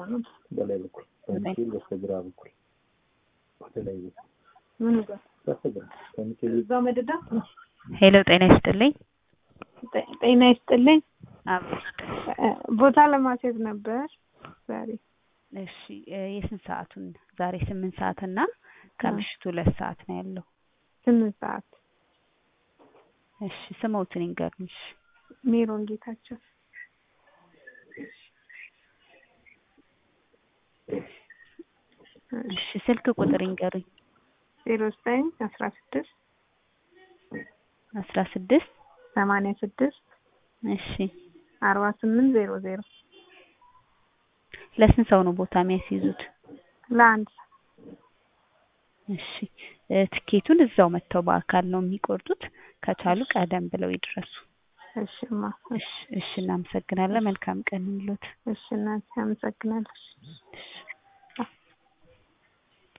በላይ በኩል በሚካኤል በስተግራ በኩል ወደ ላይ በኩል ምን ጋር በስተግራ በሚካኤል እዛው መደዳ ሄሎ ጤና ይስጥልኝ። ጤ- ጤና ይስጥልኝ። አብሮ እ፣ ቦታ ለማስያዝ ነበር ዛሬ እሺ እ፣ የስንት ሰዓቱን? ዛሬ ስምንት ሰዓት እና ከምሽቱ ሁለት ሰዓት ነው ያለው። ስምንት ሰዓት እሺ ስሞትን ይንገሩኝ። ሜሮን ጌታቸው እሺ ስልክ ቁጥር ይንገሩኝ። ዜሮ ዘጠኝ አስራ ስድስት አስራ ስድስት ሰማንያ ስድስት እሺ አርባ ስምንት ዜሮ ዜሮ ለስንት ሰው ነው ቦታ የሚያስይዙት? ለአንድ ሰው እሺ እ፣ ትኬቱን እዛው መጥተው በአካል ነው የሚቆርጡት። ከቻሉ ቀደም ብለው ይድረሱ። እሺማ እሺ እሺ እናመሰግናለን። መልካም ቀን ይሁንልዎት። እሺ እናቴ አመሰግናለሁ። እሺ